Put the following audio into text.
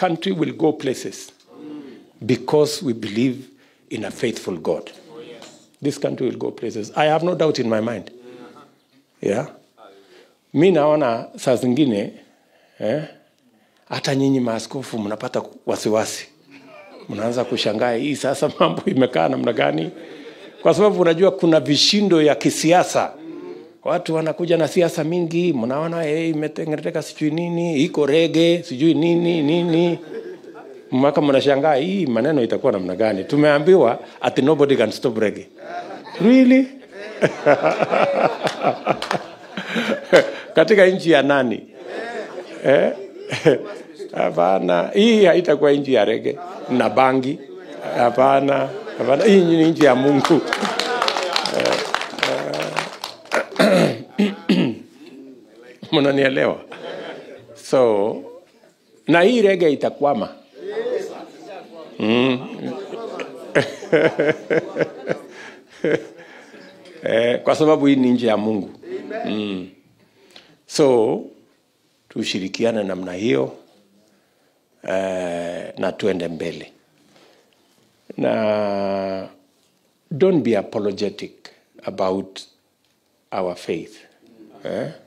country will go places because we believe in a faithful God. This country will go places. I have no doubt in my mind. Yeah. Mi naona saa zingine eh, hata nyinyi maaskofu mnapata wasiwasi, mnaanza kushangaa hii sasa mambo imekaa namna gani, kwa sababu unajua kuna vishindo ya kisiasa. Watu wanakuja na siasa mingi, mnaona hey, imetengeneteka sijui nini, iko rege sijui nini nini mpaka mnashangaa hii maneno itakuwa namna gani. Tumeambiwa ati nobody can stop reggae. Really? katika nchi ya nani? Eh? Hapana, hii haitakuwa nchi ya rege na bangi. Hapana, hapana, hii ni nchi ya Mungu. Mnanielewa? So na hii rege itakwama. eh, kwa sababu hii ni nje ya Mungu mm. So tushirikiane namna hiyo eh, na tuende mbele na don't be apologetic about our faith eh?